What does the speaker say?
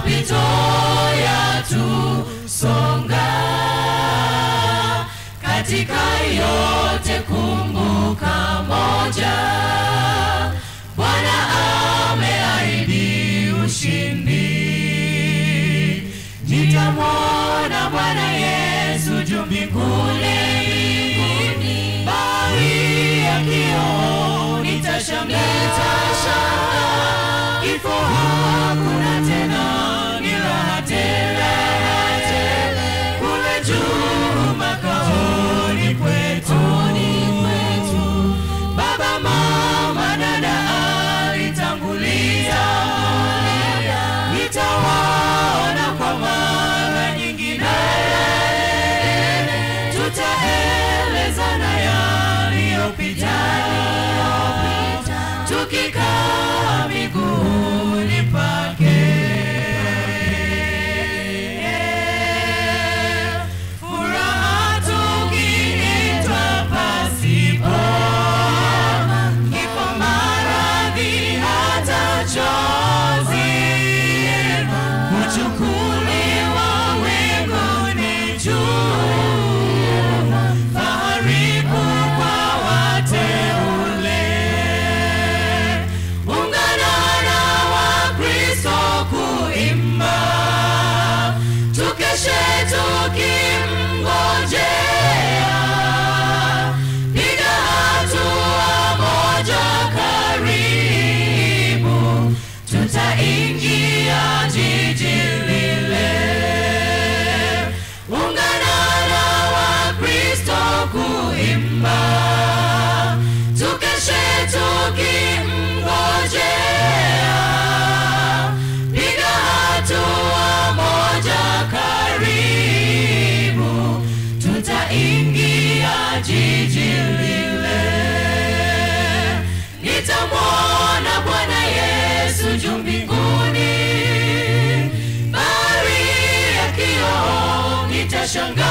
mapito yatusonga katika yote kumbuka moja bwana ameahidi ushindi nitamwona bwana yesu juu mbinguni bahari ya kioo nitashangaa kifo hakuna tena ni raha tele kule juu makaoni kwetu baba mama dada alitangulia nitawaona kwa mara nyingine tutaelezana yaliyopita tukikaa miguuni pake furaha tukiitwa pasipo kifo maradhi hata chozi kuchukuliwa winguni juu fahari kubwa wateule ungana na wakristo kuimba tukeshe tukimngojea piga hatua moja karibu tutaingia jiji lile ungana na wakristo kuimba tukeshe tukimngojea piga hatua moja karibu tutaingia jiji lile nitamwona bwana yesu juu mbinguni bahari ya kioo nitashanga